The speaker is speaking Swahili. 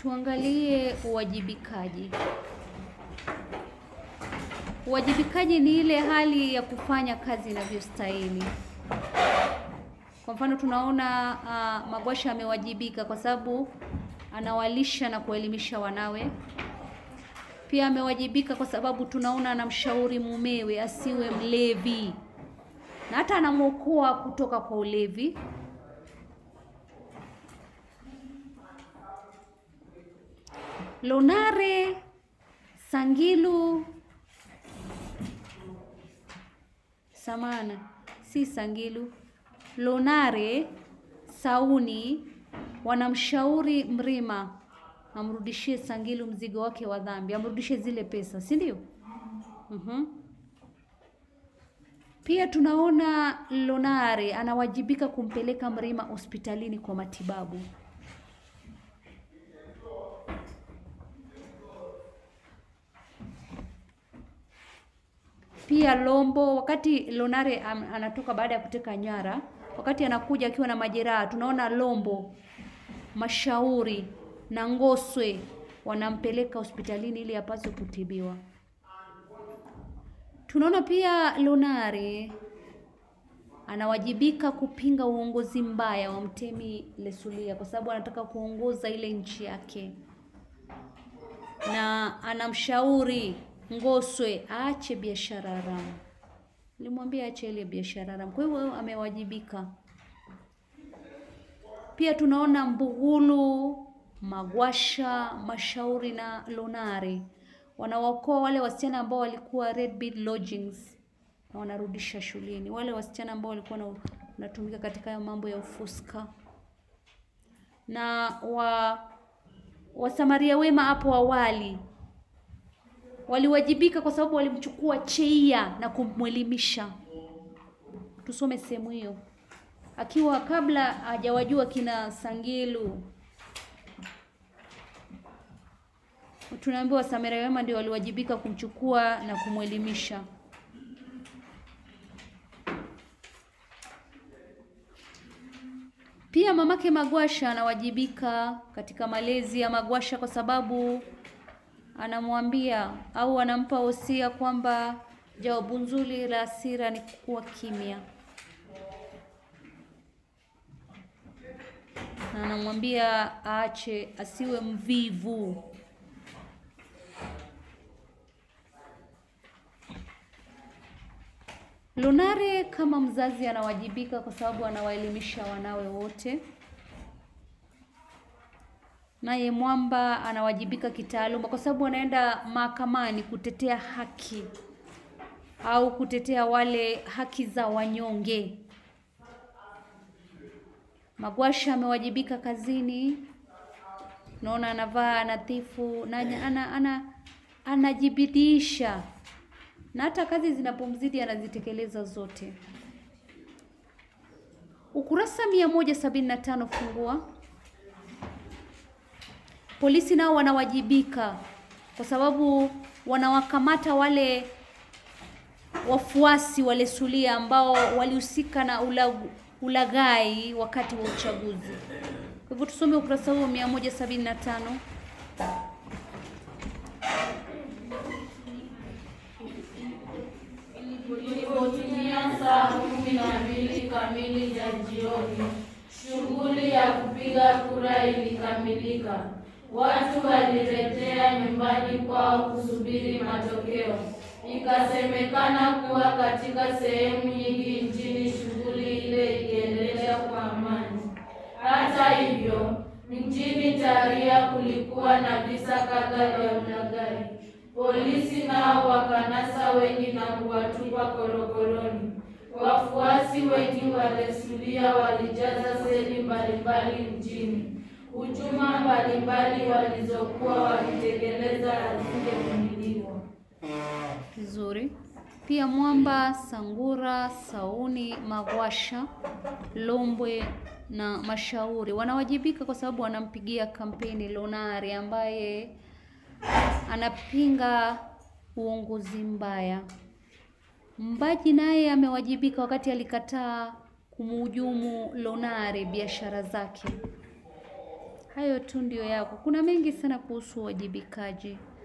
tuangalie uwajibikaji. Uwajibikaji ni ile hali ya kufanya kazi inavyostahili. Kwa mfano tunaona uh, Magwasha amewajibika kwa sababu anawalisha na kuelimisha wanawe. Pia amewajibika kwa sababu tunaona anamshauri mumewe asiwe mlevi na hata anamwokoa kutoka kwa ulevi. Lonare Sangilu Samana, si Sangilu. Lonare Sauni wanamshauri Mrima amrudishie Sangilu mzigo wake wa dhambi, amrudishie zile pesa, si ndio? Mhm. Pia tunaona Lonare anawajibika kumpeleka Mrima hospitalini kwa matibabu. Pia Lombo, wakati Lonare am- anatoka baada ya kuteka nyara, wakati anakuja akiwa na majeraha, tunaona Lombo, Mashauri na Ngoswe wanampeleka hospitalini ili apaswe kutibiwa. Tunaona pia Lonare anawajibika kupinga uongozi mbaya wa Mtemi Lesulia kwa sababu anataka kuongoza ile nchi yake, na anamshauri Ngoswe aache biashara haramu. Nilimwambia aache ile biashara haramu, kwa hivyo amewajibika. Pia tunaona Mbugulu, Magwasha, Mashauri na Lonare wanawaokoa wale wasichana ambao walikuwa Red Bead Lodgings na wanarudisha shuleni, wale wasichana ambao walikuwa na- wanatumika katika hayo mambo ya ufuska na wa Wasamaria wema hapo awali waliwajibika kwa sababu walimchukua Cheia na kumwelimisha. Tusome sehemu hiyo, akiwa kabla hajawajua kina Sangilu. Tunaambiwa Wasamaria wema ndio waliwajibika kumchukua na kumwelimisha. Pia mamake Magwasha anawajibika katika malezi ya Magwasha kwa sababu anamwambia au anampa wosia kwamba jawabu nzuri la hasira ni kuwa kimya, na anamwambia aache, asiwe mvivu. Lunare kama mzazi anawajibika kwa sababu anawaelimisha wanawe wote. Naye Mwamba anawajibika kitaaluma kwa sababu anaenda mahakamani kutetea haki au kutetea wale haki za wanyonge. Magwasha amewajibika kazini, naona anavaa nadhifu na ana, ana, ana, anajibidisha na hata kazi zinapomzidi anazitekeleza zote. Ukurasa mia moja sabini na tano fungua. Polisi nao wanawajibika kwa sababu wanawakamata wale wafuasi wale Sulia ambao walihusika na ulagu, ulaghai wakati wa uchaguzi. Kwa hivyo tusome ukurasa huo mia moja sabini na tano. Ilipotimia saa kumi na mbili kamili za jioni, shughuli ya kupiga kura ilikamilika. Watu walirejea nyumbani kwao kusubiri matokeo. Ikasemekana kuwa katika sehemu nyingi nchini shughuli ile iliendelea kwa amani. Hata hivyo, mjini Taria kulikuwa na visa kadhaa vya ulaghai. Polisi nao wakanasa wengi na kuwatupa korokoroni. Wafuasi wengi wa Lesulia walijaza seli mbalimbali mjini. Hujuma mbalimbali walizokuwa wakitekeleza hazingevumiliwa. Vizuri. Pia Mwamba, Sangura, Sauni, Magwasha, Lombwe na Mashauri wanawajibika kwa sababu wanampigia kampeni Lonare ambaye anapinga uongozi mbaya. Mbaji naye amewajibika wakati alikataa kumhujumu Lonare biashara zake. Hayo tu ndio yako. Kuna mengi sana kuhusu uwajibikaji.